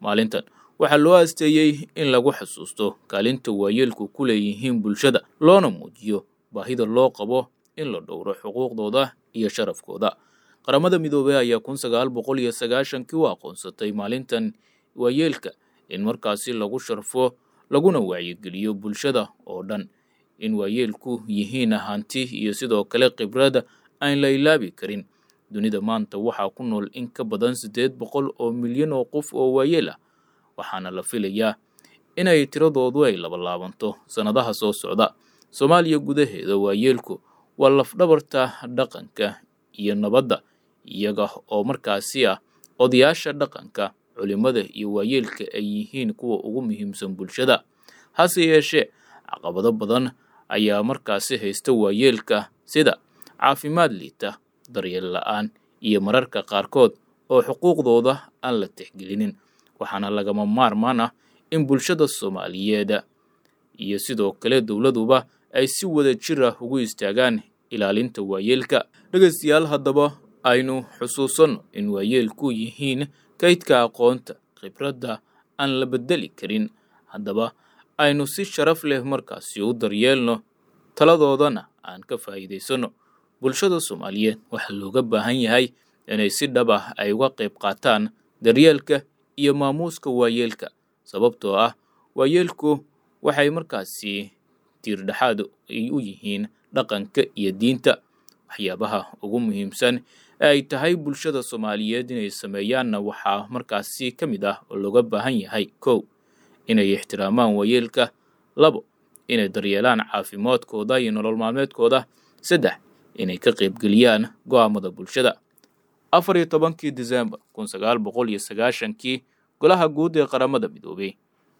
maalintan waxaa loo asteeyey in lagu xusuusto kaalinta waayeelku ku leeyihiin bulshada loona muujiyo baahida loo qabo in la dhowro xuquuqdooda iyo sharafkooda qaramada midoobey ayaa kun sagaal boqol iyo sagaashankii u aqoonsatay maalintan waayeelka in markaasi lagu sharfo laguna wacyigeliyo bulshada oo dhan in waayeelku yihiin hanti iyo sidoo kale khibrada aan la ilaabi karin dunida maanta waxaa ku nool in ka badan siddeed boqol oo milyan oo qof oo waayeel ah waxaana la filayaa inay tiradoodu ay labalaabanto sannadaha soo socda soomaaliya gudaheeda waayeelku waa lafdhabarta dhaqanka iyo nabadda iyaga oo markaasi ah odayaasha dhaqanka culimada iyo waayeelka ay yihiin kuwa ugu muhiimsan bulshada hase yeeshee caqabado badan ayaa markaasi haysta waayeelka sida caafimaad liita daryeel la-aan iyo mararka qaarkood oo xuquuqdooda aan la tixgelinin waxaana lagama maarmaan ah in bulshada soomaaliyeed iyo sidoo kale dowladuba ay si wada jir ah ugu istaagaan ilaalinta waayeelka dhegaystayaal haddaba aynu xusuusanno in waayeelku yihiin kaydka aqoonta khibradda aan la beddeli karin haddaba aynu si sharaf leh markaasi u daryeelno taladoodana aan ka faa'iidaysanno bulshada soomaaliyeed waxaa looga baahan yahay inay si dhab ah ay uga qayb qaataan daryeelka iyo maamuuska waayeelka sababtoo ah waayeelku waxay markaasi tiirdhexaad ay u yihiin dhaqanka iyo diinta waxyaabaha ugu muhiimsan ee ay tahay bulshada soomaaliyeed inay sameeyaanna waxaa markaasi ka mid ah oo looga baahan yahay kow inay ixtiraamaan waayeelka labo inay daryeelaan caafimaadkooda iyo nolol maalmeedkooda saddex inay ka qaybgeliyaan go'aamada bulshada afar iyo tobankii disembar kun sagaal boqol iyo sagaashankii golaha guud ee qaramada midoobey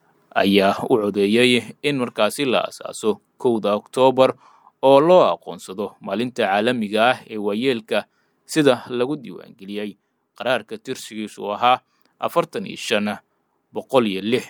ayaa u codeeyey in markaasi la asaaso kowda oktoobar oo loo aqoonsado maalinta caalamiga ah ee waayeelka sida lagu diiwaangeliyey qaraarka tirsigiisu ahaa afartan iyo shan boqol iyo lix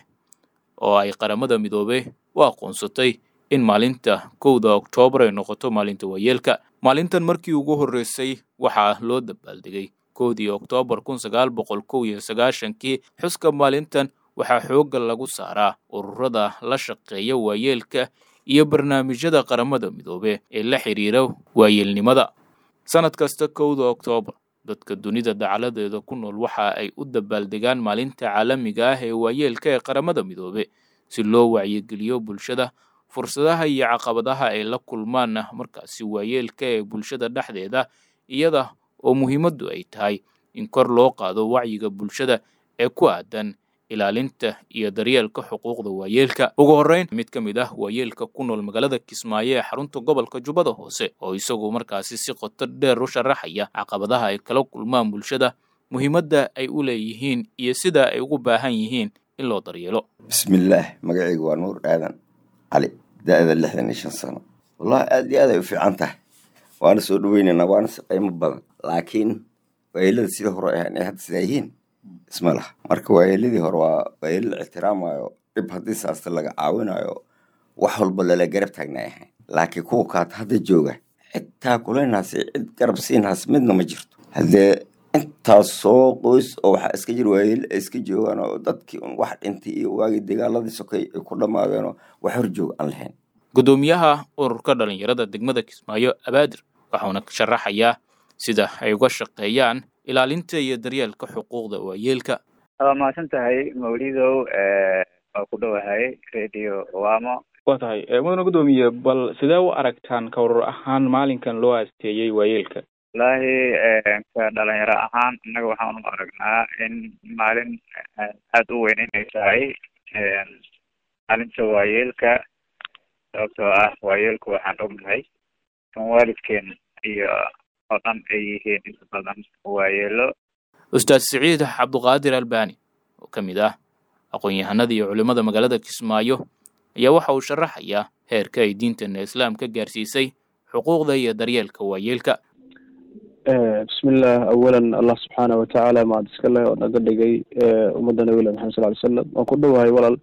oo ay qaramada midoobey u aqoonsatay in maalinta kowda oktoobar ay noqoto maalinta waayeelka maalintan markii ugu horreysay waxaa loo dabaaldegay kowdii oktoobar kun sagaal boqol kow iyo sagaashankii xuska maalintan waxaa xoogga lagu saaraa ururada la shaqeeya waayeelka iyo barnaamijyada qaramada midoobe ee la xidhiira waayeelnimada sannad kasta kowda oktoobar dadka dunida dacaladeeda ku nool waxa ay u dabaaldegaan maalinta caalamiga ah ee waayeelka ee qaramada midoobe si loo wacyigeliyo bulshada fursadaha iyo caqabadaha ay la kulmaan markaasi waayeelka ee bulshada dhexdeeda iyada oo muhiimaddu ay tahay in kor loo qaado wacyiga bulshada ee ku aadan ilaalinta iyo daryeelka xuquuqda waayeelka ugu horreyn mid ka mid ah waayeelka ku nool magaalada kismaayo ee xarunta gobolka jubbada hoose oo isagu markaasi si qoto dheer u sharaxaya caqabadaha ay kala kulmaan bulshada muhiimadda ay u leeyihiin iyo sida ay ugu baahan yihiin in loo daryeelo bismillaah magacayga waa nuur aadan cali da-da lixdan iyo shan sano wallahi aada iyo aad ay u fiican tahay waana soo dhaweynaynaa waana si qiimo badan laakiin waayeelada sida hore ahaan ay hadda sidaa yihiin isma laha marka waayeeladii hore waa waayeelo la ixtiraamayo dhib haddii saasta laga caawinayo wax walba lala garab taagnaay ahayn laakiin kuwa kaata hadda jooga xitaa kulaynaasi cid garab siinhaas midna ma jirto haddee intaas soo qoys oo waxaa iska jir waayeele ay iska joogaan oo dadkii un wax dhintay iyo waagii dagaaladii sokay ay ku dhammaadeen oo wax hor joog aan lahayn guddoomiyaha ururka dhalinyarada degmada kismaayo abaadir waxauna sharaxayaa sida ay uga shaqeeyaan ilaalinta iyo daryeelka xuquuqda waayeelka waa mahadsan tahay mawlidow waa ku dhowahay radio wamo waa tahay mudane guddoomiye bal sidee u aragtaan ka urur ahaan maalinkan loo aasteeyey waayeelka wallaahi ka dhalinyaro ahaan innaga waxaan u aragnaa in maalin aada u weyn inay tahay maalinta waayeelka sababtoo ah waayeelku waxaan ognahay kan waalidkeen iyo oo dhan ay yihiin inta badan waayeelo ustaad siciid cabduqaadir albani oo ka mid ah aqoon-yahanada iyo culimmada magaalada kismaayo ayaa waxa uu sharaxayaa heerka ay diintana islaamka gaarsiisay xuquuqda iyo daryeelka waayeelka bismillaah awalan allah subxaana watacaala mahad iska leh oo naga dhigay ummadda nabilah maxamed sal ly slam waan ku dhowahay walaal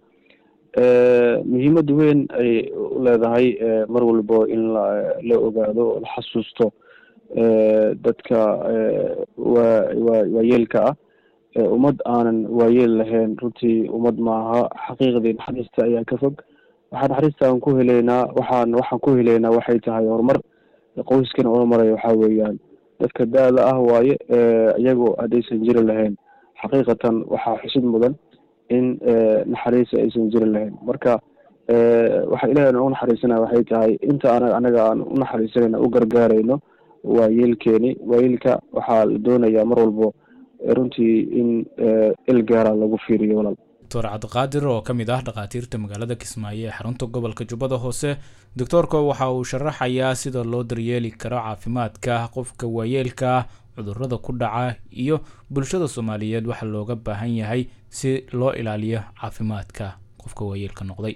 muhiimad weyn ay u leedahay mar walbo in la la ogaado oo la xasuusto dadka waa waa waayeelka ah ummad aanan waayeel lahayn runtii ummad maaha xaqiiqdii naxariista ayaa ka fog waxaa naxariista aan ku heleynaa waxaan waxaan ku heleynaa waxay tahay horumar qoyskan horumaraya waxaa weeyaan dadka da-da ah waaye iyagoo haddaysan jiri lahayn xaqiiqatan waxaa xusid mudan in naxariis aysan jiri lahayn marka waxa ilahay noogu naxariisanaya waxay tahay inta ana anaga aan u naxariisanayna u gargaarayno waayeelkeeni waayeelka waxaa la doonayaa mar walbo runtii in il gaara lagu fiiriyo walaal doctor cabdiqaadir oo ka mid ah dhakhaatiirta magaalada kismaayo ee xarunta gobolka jubbada hoose doctoorka waxa uu sharaxayaa sida loo daryeeli karo caafimaadka qofka waayeelka cudurada ku dhaca iyo bulshada soomaaliyeed waxa looga baahan yahay si loo ilaaliyo caafimaadka qofka waayeelka noqday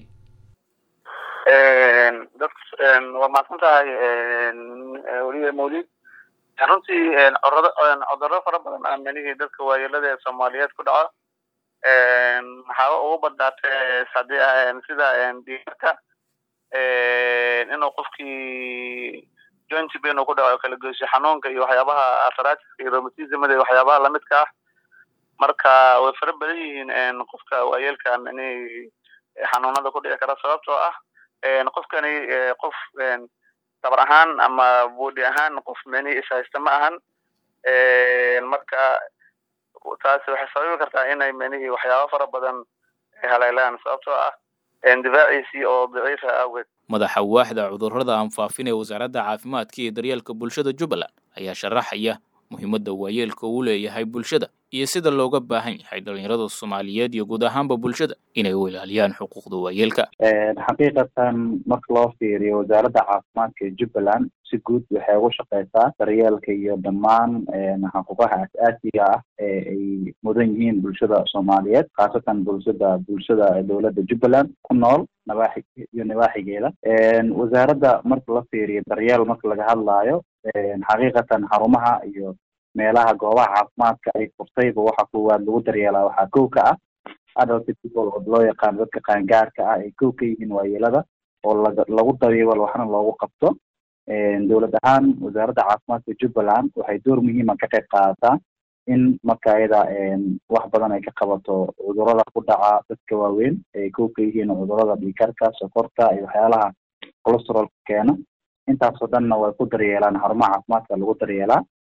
waa mahadsan tahay weliya mawlid runtii cudurado cudurro fara badan aa menihii dadka waayeelada ee soomaaliyeed ku dhaco maxaaba ugu badnaatee hadii sida dhiigka inuu qofkii joint pain uu ku dhaco kala goysyo xanuunka iyo waxyaabaha arthritis iyo rheumatismada iyo waxyaabaha lamidka ah marka way fara badan yihiin qofka waayeelka mini xanuunada ku dhici kara sababtoo ah qofkani qof tabar ahaan ama body ahaan qof mini ishaysta ma ahan marka taasi waxay sababi kartaa inay menihii waxyaaba fara badan haleelaan sababtoo ah difaaciisii oo daciifa awgeed madaxa waaxda cudurrada aan faafin ee wasaaradda caafimaadka iyo daryeelka bulshada jubbaland ayaa sharaxaya muhiimadda waayeelka uu leeyahay bulshada iyo sida looga baahan yahay dhalinyarada soomaaliyeed iyo guud ahaanba bulshada inay u ilaaliyaan xuquuqda waayeelka xaqiiqatan marka loo fiiriyo wasaaradda caafimaadka ee jubbaland si guud waxay ugu shaqeysaa daryeelka iyo dhammaan xuquuqaha as-aasiga ah ee ay mudan yihiin bulshada soomaaliyeed khaasatan bulshada bulshada dowladda jubbaland ku nool nawaaxi iyo nawaaxigeeda wasaaradda marka la fiiriyo daryeel marka laga hadlaayo xaqiiqatan xarumaha iyo meelaha goobaha caafimaadka ay furtayba waxa koowaad lagu daryeelaa waxaa kow ka ah adult people oo loo yaqaano dadka qaangaarka ah ay kow ka yihiin waayeelada oo laga lagu daryeelo waxna loogu qabto dowlad ahaan wasaaradda caafimaadka jubbaland waxay door muhiima ka qayb qaadataa in marka ayada wax badan ay ka qabato cudurada ku dhaca dadka waaweyn ay kow ka yihiin cudurada dhiikarka sokorta iyo waxyaalaha colostrolka keena intaasoo dhanna way ku daryeelaan xarumaha caafimaadka lagu daryeelaa